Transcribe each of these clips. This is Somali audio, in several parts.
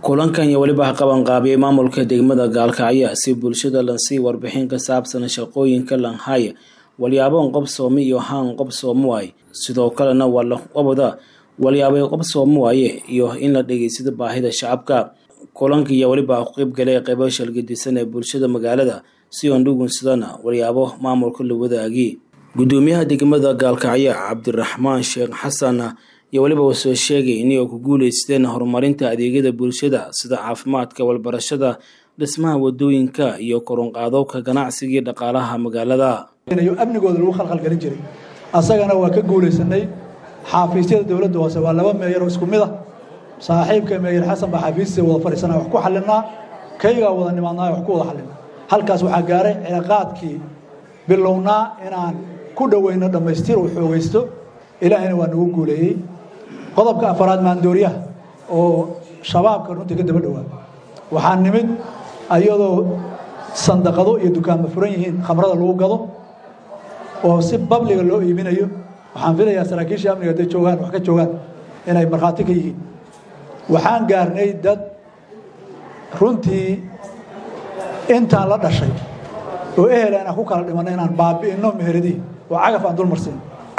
kulankan iyo weliba qabanqaabiyey maamulka degmada gaalkacyo si bulshada lansii warbixin ka saabsan shaqooyinka lanhaya walyaabon qobsoome iyo haan qobsoome waaye sidoo kalena waa laqabada walyaabay qobsoome waaye iyo in la dhegeysado baahida shacabka kulanka iyo weliba ku qeybgalay qeybo shalgadisan ee bulshada magaalada si oon dhugunsadana walyaabo maamulka la wadaagi gudoomiyaha degmada gaalkacyo cabdiraxmaan sheekh xasan iyo weliba uu soo sheegay inay ku guuleysteen horumarinta adeegyada bulshada sida caafimaadka walbarashada dhismaha wadooyinka iyo korunqaadowka ganacsiga iyo dhaqaalaha magaalada amnigooda lagu khalkhalgelin jiray asagana waa ka guulaysanay xaafiisyada dowladda hoose waa laba meeyaroo isku mid a saaxiibka meeyar xasan baa xaafiistiisa wada fadhiisana wax ku xalinaa kaygaa wada nimaadnaa wax ku wada xalinaa halkaas waxaa gaaray cilaaqaadkii bilownaa inaan ku dhoweyno dhammaystir uu xoogaysto ilaahayna waa nagu guuleeyey qodobka afaraad maandooriyaha oo shabaabka runtii ka daba dhowaa waxaa nimid ayadoo sandaqado iyo dukaanma furan yihiin khamrada lagu gado oo si babliga loo iibinayo waxaan filayaa saraakiisha amniga hadday joogaan wax ka joogaan inay markhaati ka yihiin waxaan gaarnay dad runtii intaan la dhashay oo ehela inaan ku kala dhimanno inaan baabi'inno meheradihii oo cagaf aan dulmarsiin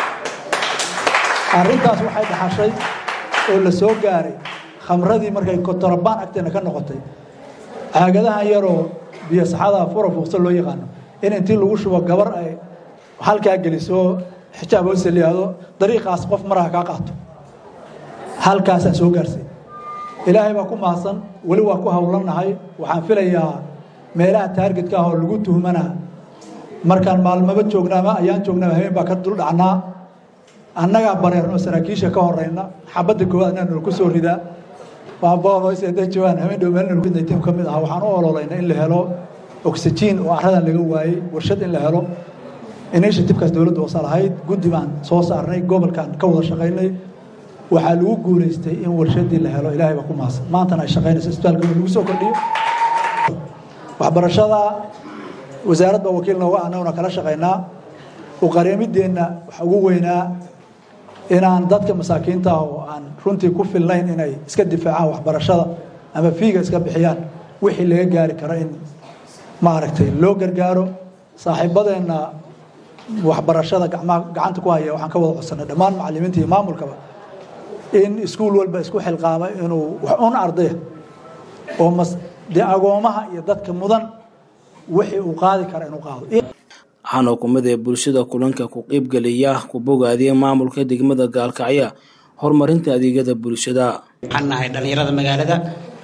arrintaas waxay dhaxashay oo la soo gaaray khamradii markay kotorobaan agteena ka noqotay caagadahan yaroo biyo saxada fura fuuqsa loo yaqaano in intii lagu shubo gabar ay halkaa geliso xijaab hoose liyaado dariiqaas qof maraha kaa qaato halkaasaan soo gaarsay ilaahay baa ku mahadsan weli waa ku howlannahay waxaan filayaa meelaha taargetka ah oo lagu tuhmanaa markaan maalmaba joognaa ama ayaan joognaa habeen baa ka dul dhacnaa annagaa bareerno saraakiisha ka horeyna xabadda koowaad anaa nol ku soo ridaa waabooday joogaan habeen dhow meel tim ka mid ah waxaan u ololaynay in la helo oxygen oo caradan laga waayey warshad in la helo initiativekaas dowladda hoose lahayd guddi baan soo saarnay gobolkan ka wada shaqaynay waxaa lagu guulaystay in warshadii la helo ilaahay baa ku mahadsan maantana ay shaqaynayso isbitaalka lagu soo kordhiyo waxbarashada wasaarad baa wakiil nooga annaguna kala shaqaynaa uqareemideenna waxa ugu weynaa inaan dadka masaakiinta ah oo aan runtii ku filnayn inay iska difaacaan waxbarashada ama fiiga iska bixiyaan wixii laga gaari karo in maaragtay loo gargaaro saaxiibadeenna waxbarashada gacanta ku haya waxaan ka wada codsanay dhammaan macalimiinta iyo maamulkaba in iskuul walba isku xilqaama inuu wax un ardaya oo dee agoomaha iyo dadka mudan wixii uu qaadi kara inuu qaado waxaana kumid ee bulshada kulanka ku qeybgelaya ku bogaadiyay maamulka degmada gaalkacyo horumarinta adeegyada bulshada waxaan nahay dhallinyarada magaalada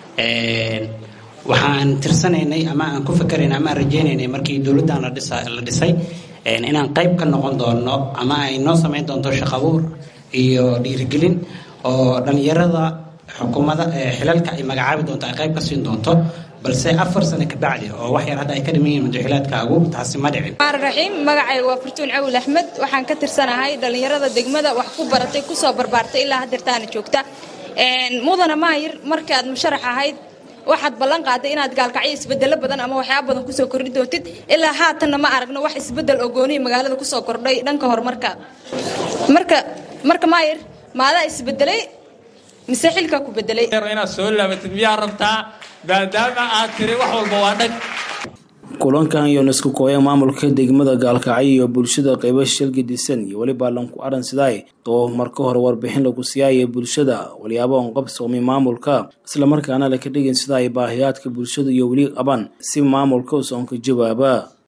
waxaan tirsanaynay ama aan ku fakeraynay ama aan rajaynaynay markii dowladdan la dhisay inaan qayb ka noqon doono ama ay noo samayn doonto shaqabuur iyo dhiirigelin oo dhallinyarada xukuumada xilalka ay magacaabi doonto ay qayb ka siin doonto balse afar sano kabacdi oo wax yar hadda ay ka dhiman yihiin madaxilaadkaagu taasi ma dhicin raxiim magacayga waa fartuun cawil axmed waxaan ka tirsanahay dhallinyarada degmada wax ku baratay kusoo barbaartay ilaa hadeertaana joogta mudana maayir markaad musharax ahayd waxaad ballan qaaday inaad gaalkacyo isbedelo badan ama waxyaaba badan kusoo kordhi doontid ilaa haatanna ma aragno wax isbedel oo goonihi magaalada kusoo kordhay dhanka horumarka marka marka maayir maadaa isbedelay mise xilkaa ku bedelay inaad soo laabatid miyaa rabtaa maadaama aad tiri wax walba waa dhag kulankan iyoona isku kooya maamulka degmada gaalkacyo iyo bulshada qeybo shalgadisan iyo weliba lanku aran sidaay oo marka hore warbixin lagu siyaaya bulshada walyaabo on qabsoomay maamulka islamarkaana laka dhigin sida ay baahiyaadka bulshada iyo weli qaban si maamulka usoonka jawaaba